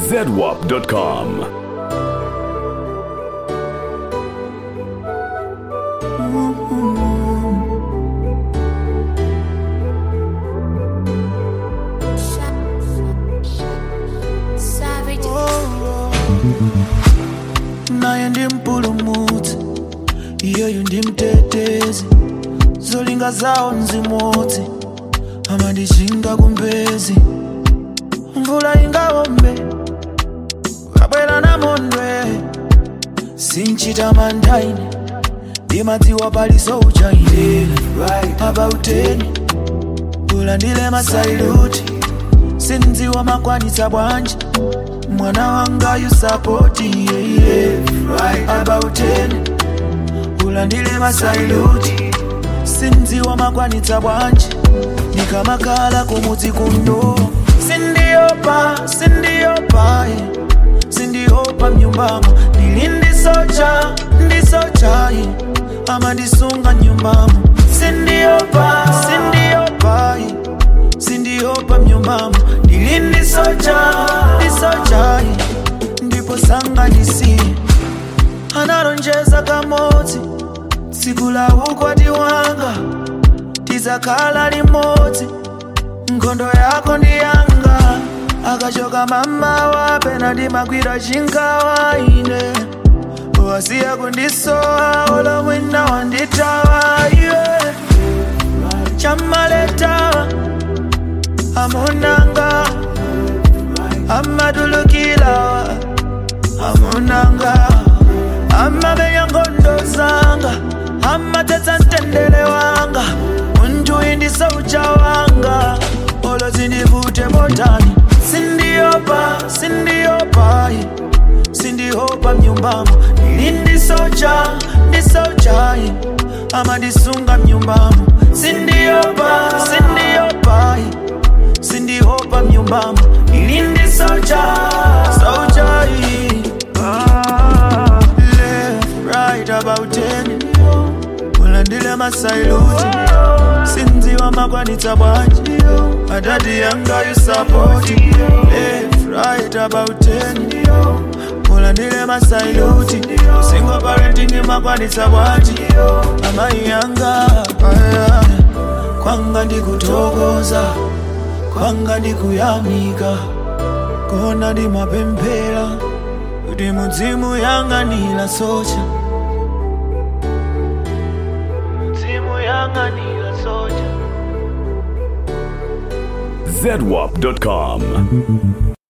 zedwap.com. Savage. naye ndi mpulumutsi iyeyu ndi mtetezi zolinga zawo nzimodzi amandichinga kumbezi mvula ingawombe kabwera namondwe sinchita mandaine ndimadziwa paliso uchaine abauteni ulandile masailuti sindziwa makwanitsa bwanji mwana wanga yusapoti yeye abauteni ulandile masailuti sindziwa makwanitsa bwanji nikamakala kumudzi kundo sindiopa sindiopa eh. sindiopa mnyumbamo ndili ndisocha ndisocha eh. amandisunga nyumbamo sindiopa sindiopa eh. sindiopa mnyumbamo ndili ndisocha ndisocha eh. ndipo sanganisiye analonjeza kamodzi tsiku la ukwati wanga tizakhala limodzi nkhondo yako ndi yanga akachoka mama wapena ndimagwira chingawa ine wasiya kundisowa olomwina wanditawa iwe chamaletawa amunanga amatulukilawa amunanga amamenya nkhondo zanga amatetsa mtendere wanga munthu indisaucha wanga olo zindivute motani sindiopa sindiopa eh. sindiopa mnyumbamo ili ndisocha ndisocha eh. amandisunga mnyumbamo sindiopa sindiopa eh. sindiopa mnyumbamo ili ndisocha socha eh. ah, left right about ten ulandile masailuti sinziwa makwanitsa bwanji adadi yanga yusapoti left right about ten ulandile masailuti single parenting makwanitsa bwanji amayi yanga aya, kwanga ndikutokoza kwanga ndikuyamika kona ndimapemphera kuti mudzimu yang'anira socha mudzimu yang'anira socha zedwap.com.